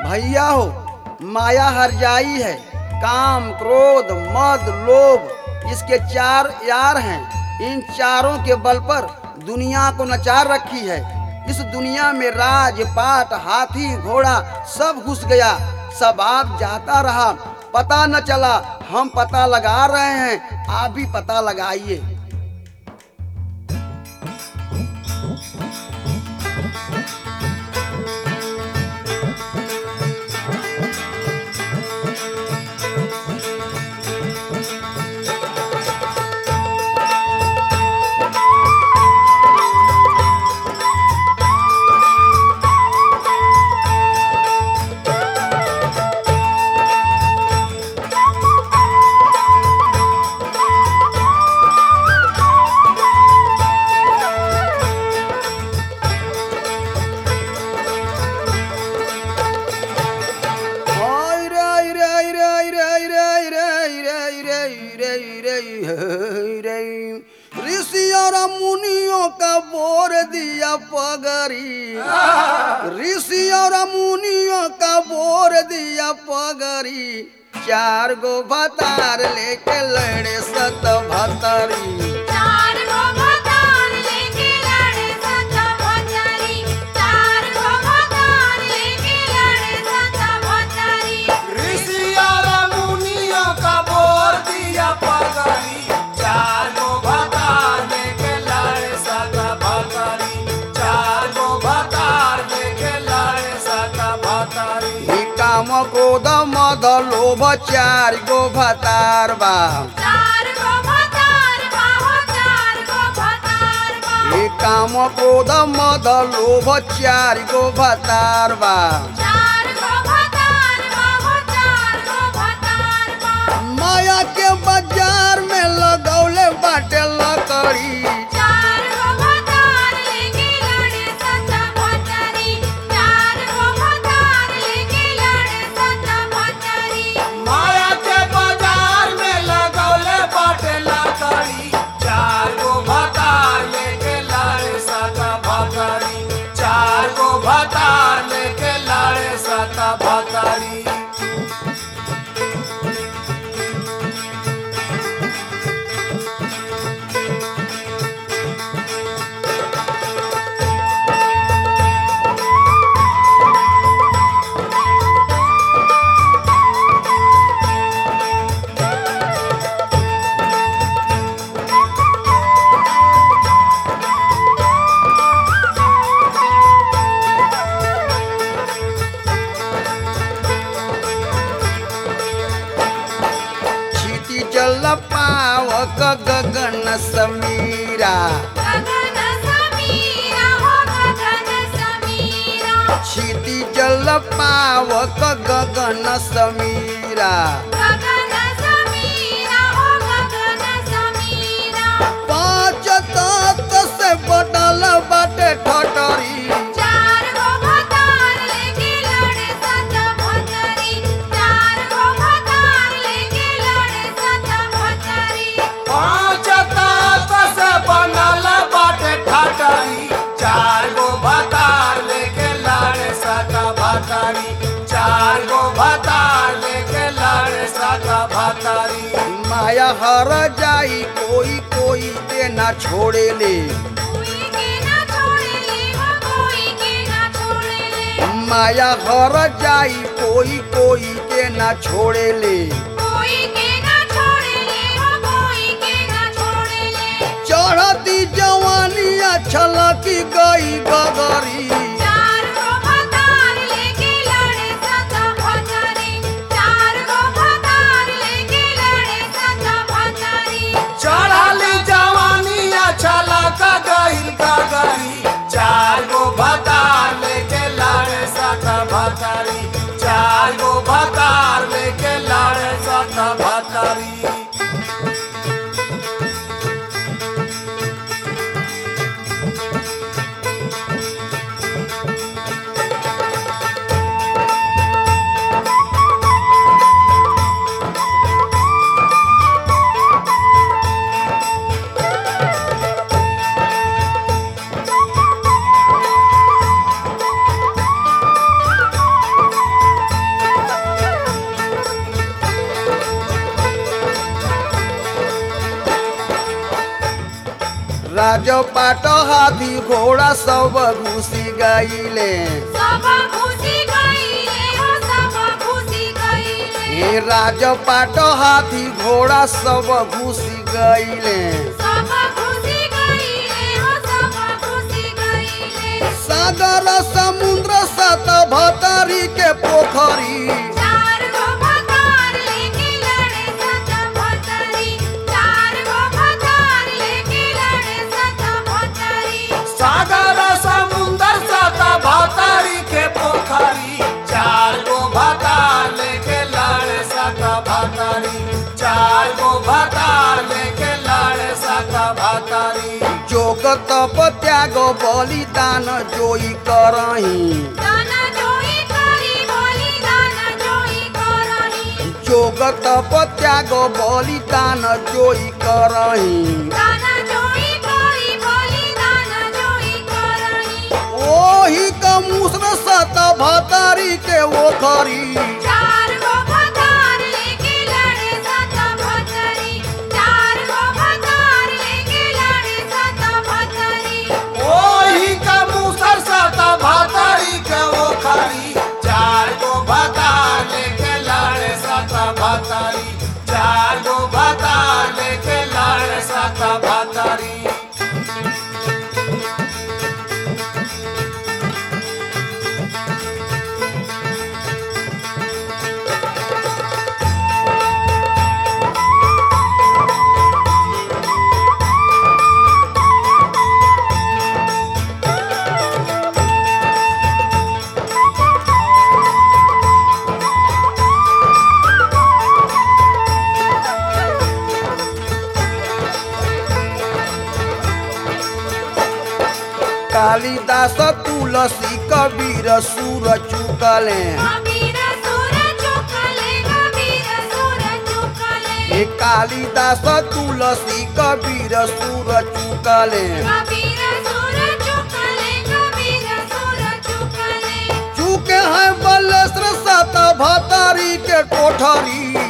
भैया हो माया हर जाई है काम क्रोध मद लोभ इसके चार यार हैं इन चारों के बल पर दुनिया को नचार रखी है इस दुनिया में राज पाट हाथी घोड़ा सब घुस गया सब आप जाता रहा पता न चला हम पता लगा रहे हैं आप भी पता लगाइए हाय रे रे रे रे रे रे रे रे रे रे रे ऋषि और मुनियों का बोर दिया पगरी ऋषि और मुनियों का बोर दिया पगरी चार गो भतार लेके लड़े सत भतरी चार गो भतार लेके लड़े सत भतारी चार गो भतार लेके लड़े सत भतारी ऋषि और मुनियों का बोर दिया पगड़ी चार गो भतार लेके लड़े सदा भतारी चार गो भतार लेके लड़े सदा भतारी ही काम क्रोध मद लोभ चार गो भतार बा चार गो भतार बाहो चार गो भतार बा हे काम क्रोध मद लोभ चार गो भतार बा चार गो भतार बाहो चार गो भतार बा माया के बाजार में लगौले बाटे लकड़ी चार गो भतार लेके लड़े सत भतारी चार गो भतार लेके लड़े सत भतारी माया के बाजार में लगौले बाटे लकड़ी चार गो भतार लेके लड़े सदा भतारी चार गो भतार लेके लड़े सदा भतारी छीटी जल पावक गगन समीरा गगन समीरा हो गगन समीरा छीटी जल पावक गगन समीरा गगन समीरा हो गगन समीरा पाँच तत्व से बटल बाटे ठटरी चार गो भतार लेके लड़े सत भतारी चार गो भतार लेके लड़े सत भतारी पाँच तत्व से बनल बाटे ठाटरी चार गो भतार लेके लड़े सदा भतारी चार गो भतार लेके लड़े सदा भतारी माया हर जाई कोई कोई के ना छोड़े ले कोई के ना छोड़े ले हो कोई के ना छोड़े ले माया हर जाई कोई कोई के ना छोड़े ले कोई के ना छोड़े ले हो कोई के ना छोड़े ले चढ़ती जवानिया छलकी गई गगरी चार गो भतार लेके लड़े सत भतारी चार गो भतार लेके लड़े सत भतारी चढ़ाली जवानिया छलक गईल गगरी चार गो भतार लेके लड़े सदा भतारी चार गो भतार लेके लड़े सदा भतारी राज पाट हाथी घोड़ा सब घुसी गईले सब खुशी गईले हो सब खुशी गईले हे राज पाट हाथी घोड़ा सब घुसी गईले सब खुशी गईले हो सब खुशी गईले सागर समुद्र सत भतरी के पोखरी चार गो भतार लेके लड़े सत भतरी चार गो भतार लेके लड़े सत भतरी सागर समुंदर सता भातारी के पोखरी चार गो भातार लेके लाड़े सता भातारी चार गो भातार लेके लाड़े सता भातारी जोग तप त्याग बलिदान जोई करही दाना जोई करी बोली दाना जोई करही जोग तप त्याग बलिदान जोई करही दाना जोई करी बोली दाना जोई करही ओही क मुसर सत भतरी के ओखरी चार गो भतार लेके लड़े सत भतरी चार गो भतार लेके लड़े सत भतरी ओही का मुसर सता भातारी के ओखरी चार गो भातार लेके लाड़े सता भातारी चार गो भातार लेके लाड़े सता भातारी कालिदास तुलसी कबीर सुर चुकले कबीर सुर चुकले कबीर सुर चुकले हे कालिदास तुलसी कबीर सुर चुकले कबीर सुर चुकले कबीर सुर चुकले चुके हैं बलेश्वर सत भतरी के कोठरी